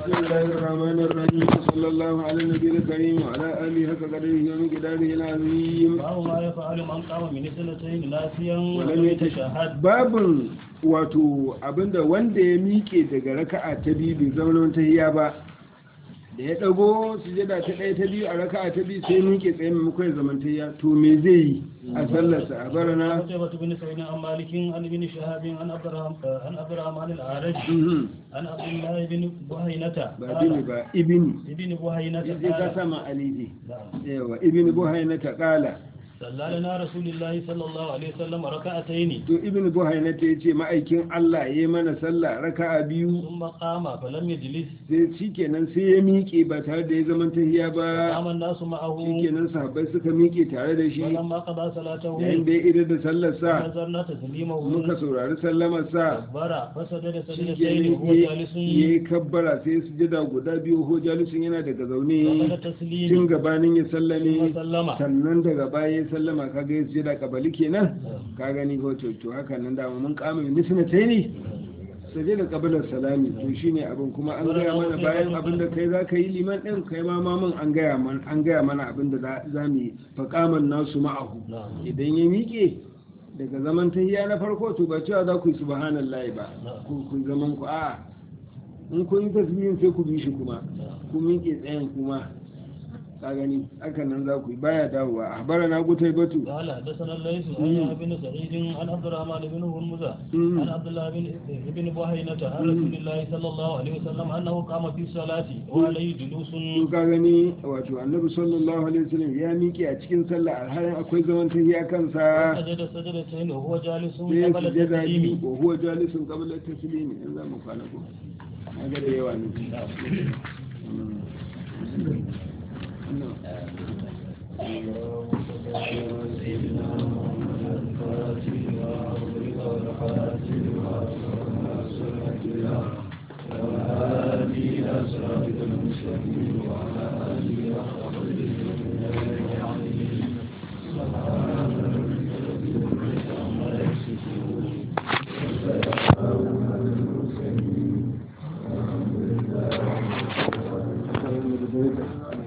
بسم الله الرحمن الرحيم صلى الله على النبي الكريم وعلى آله حق قدره ومقداره العظيم babu ma ya fa'alu man qama min sanatayn lafiyan wa ولم lam يتشهد yatashahhad babin wato abinda wanda ya miƙe daga raka'a ta biyu bai zama ta hiya ba da ya ɗago sujada ta ɗaya ta biyu a raka'a ta biyu sai miƙe tsaye maimakon ya zama ta hiya to me zai yi a sallarsa a barana قتيبة بن سعيد عن مالك عن ابن شهاب عن عبد الرحمن عن عبد الرحمن الأعرج Mhm. عن عبد الله بن بهينة ba bini ba ibini ابن بهينة sai ka قال sama alifi نعم. yawa ibini buhaina ta ƙala صلى لنا رسول الله صلى الله عليه وسلم ركعتين to ibini buhaina ta ce ma'aikin Allah ya yi mana sallah raka'a biyu ثم قام فلم يجلس sai shikenan sai ya miƙe ba tare da ya zama ta hiya ba قام الناس معه shikenan sahabbai suka miƙe tare da shi ولما قضى صلاته yayin da ya idar da sallarsa نظرنا تسليمه muka saurari sallamarsa كبر فسجد سجدتين shikenan وهو ya جالس yi kabbara sai su jida guda biyu ho jalisun yana daga zaune وقد tun تسليم gabanin ya ثم sallame سلم sannan daga baya ya sallama kaga ya sujada kabali kenan ka gani ko to to haka nan dama mun kama misna tayi sai da kabilar salami to shine abin kuma an gaya mana bayan abin da kai za ka yi liman ɗin kai ma mamun an gaya mana an gaya mana abin da za- za mu yi faƙaman nasu ma'ahu نعم idan ya miƙe daga zaman tahiya na farko to ba cewa za ku yi subhanallahi ba ku ku zaman ku a in kun yi tasbihin sai ku bi shi kuma ku miƙe tsayin kuma ka gani haka nan za ku yi baya dawowa a bara na gutai batu قال حدثنا الليث عن مم. يحيى بن سعيد عن عبد الرحمن بن هرمزة مم. عن عبد الله بن بن بهينة عن رسول الله صلى الله عليه وسلم أنه قام في الصلاة وعليه جلوس to ka gani wato annabi sallallahu alaihi wasallam ya miƙe a cikin sallah alhalin akwai zaman tahiya kansa سجد سجدتين وهو جالس sai قبل sujada biyu التسليم wa huwa jalisun qabla at-taslim in za mu kwana ko ga da yawa ne Thank you.